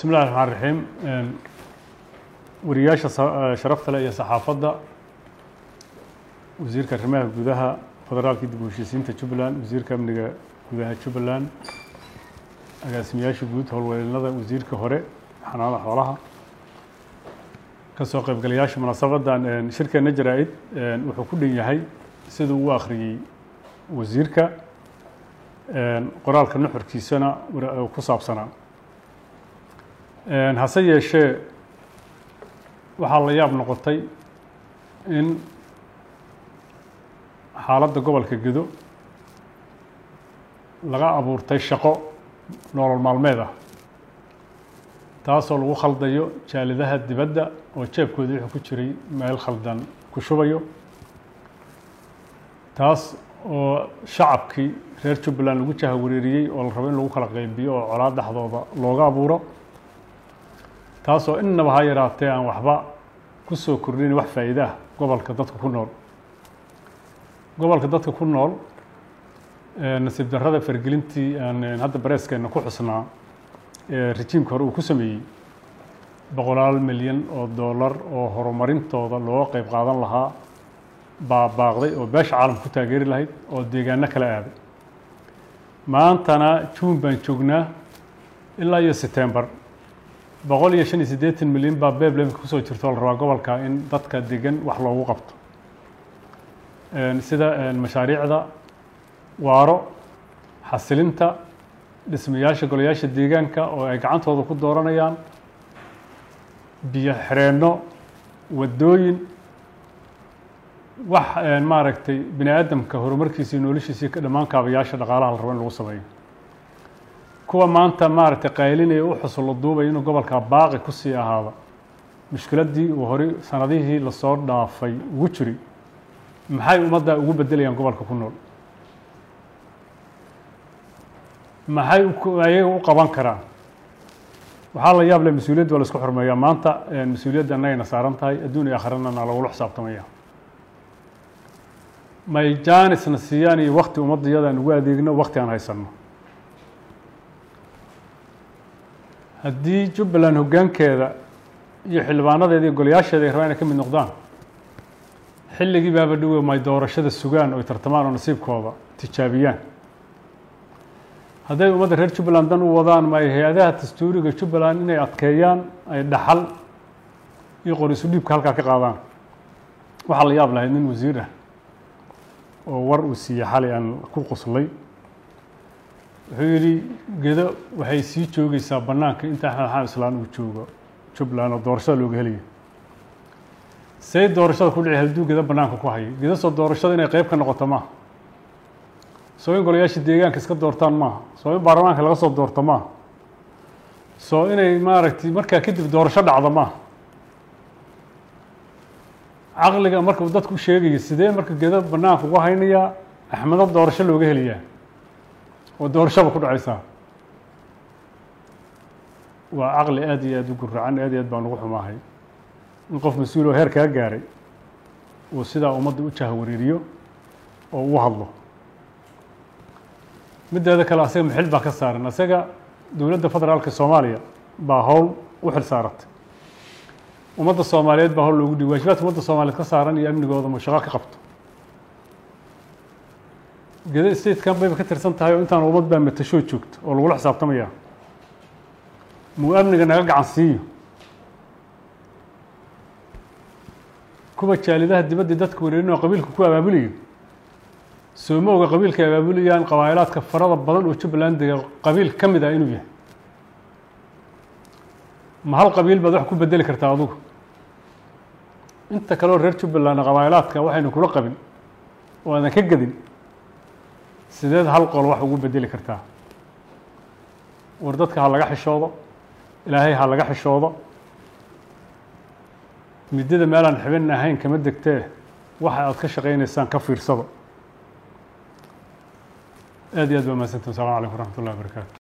bismi illahi raxmaan raxiim wariyaasha sharafta leh iyo saxaafadda wasiirka arrimaha gudaha federaalka dib u heshiisiinta jubbaland wasiirka amniga gudaha jubbaland agaasimayaasha guud howlwadeennada wasiirka hore xanaanada xoolaha ka soo qaybgalayaasha munaasabadan shirkeena jaraa-id wuxuu ku dhan yahay siduu u akhriyey wasiirka qoraalka nuxurkiisana ku saabsanaa hase yeeshee waxaa la yaab noqotay in xaaladda gobolka gedo laga abuurtay shaqo nolol maalmeed ah taasoo lagu khaldayo jaalidaha dibadda oo jeebkooda wuxuu ku jiray meel khaldan ku shubayo taas oo shacabkii reer jubbaland lagu jaha wareeriyey oo la rabo in lagu kala qeybiyo oo colaad dhexdooda looga abuuro taasoo innaba ha yaraatee aan waxba ku soo kordhin wax faa'iide ah gobolka dadka ku nool gobolka dadka ku nool nasiib darrada fargelintii aan hadda bareeskeenna ku xusnaa ee rejiimka hore uu ku sameeyey boqolaal milyan oo dollar oo horumarintooda looga qeyb qaadan lahaa baa baaqday oo beesha caalamka ku taageeri lahayd oo deegaano kala aaday maantana juun baan joognaa ilaa iyo setembar boqol iyo shan iyo siddeetan milyan baa beeblemka kusoo jirto oo la rabaa gobolka in dadka degan wax loogu qabto sida mashaariicda waaro xasilinta dhismayaasha golayaasha deegaanka oo ay gacantooda ku dooranayaan biyo xireenno waddooyin wax maaragtay bini aadamka horumarkiisa iyo noloshiisii ka dhammaan kaabayaasha dhaqaalaha la rabo in lagu sameeyo kuwa maanta maaragtay qaylinaya u xusulo duubaya inuu gobolka baaqi ku sii ahaado mushkiladdii uu horey sanadihii lasoo dhaafay ugu jiri maxay ummadda ugu beddelayaan gobolka ku nool maxay ayaga u qaban karaan waxaa la yaab leh mas-uuliyadda waa la isku xurmeeyaa maanta mas-uuliyadda annagayna saaran tahay adduun iyo akhirana na lagula xisaabtamaya may jaanisna siiyaan iyo wakti ummadda iyadaan ugu adeegno wakti aan haysanno haddii jubbaland hoggaankeeda iyo xildhibaanadeeda iyo golayaasheeda ay rabaan inay ka mid noqdaan xilligii baaba dhowe may doorashada sugaan oy tartamaan oo nasiibkooda tijaabiyaan hadday ummadda reer jubbaland dan u wadaan ma ay hay-adaha dastuuriga jubbaland inay adkeeyaan ay dhaxal iyo qorisu dhiibka halkaa ka qaadaan waxaa la yaab lahayd nin wasiir ah oo war uu siiyey xalay aan ku qoslay wuxuu yidhi gedo waxay sii joogeysaa bannaanka inta axmed xamed islaan uu joogo jubbaland oo doorashada looga helayo say doorashada ku dhici hadduu gedo bannaanka ku hayo gedo soo doorashada inay qeyb ka noqoto maaha soo in golayaasha deegaanka iska doortaan maaha soo in baarlamaanka laga soo doorto maaha soo inay maaragtay markaa kadib doorasho dhacdo maaha caqliga marka dadku sheegaya sidee marka gedo bannaanka uga haynayaa axmedo doorasho looga helayaa oo doorashaba ku dhacaysaa waa caqli aad iyo aad u guracan aad iyo aad baan ugu xumaahay in qof mas-uul oo heer kaa gaaray uu sidaa ummadda u jaha wareeriyo oo u hadlo middeeda kale asaga maxil baa ka saaran asaga dowladda federaalka soomaaliya baa howl u xil saaratay ummadda soomaaliyeed baa howl loogu dhiy waajibaadka ummadda soomaaliyeed ka saaran iyo amnigooda ma shaqo ka qabto gedo statekan bayba ka tirsan tahay oo intaan ummad baa matashoo joogto oo lagula xisaabtamaya muu amniga naga gacan siiyo kuwa jaalidaha dibaddii dadka wareerin oo qabiilka ku abaabulayo soo ma oga qabiilka ay abaabulayaan qabaa'ilaadka farada badan oo jubbaland dega qabiil ka mid ah inuu yahay ma hal qabiil baad wax ku bedeli kartaa adugu inta kaleoo reer jubbaland qabaa'ilaadka waxaynu kula qabin oo aadan ka gedin sideed hal qol wax ugu bedeli kartaa war dadka ha laga xishoodo ilaahay ha laga xishoodo midada meelaan xibin ahayn kama degtee waxa aad ka shaqaynaysaan ka fiirsado aad iyo aad baa mahadsantin wasalaamu calaykum waraxmat ullahi wabarakaatu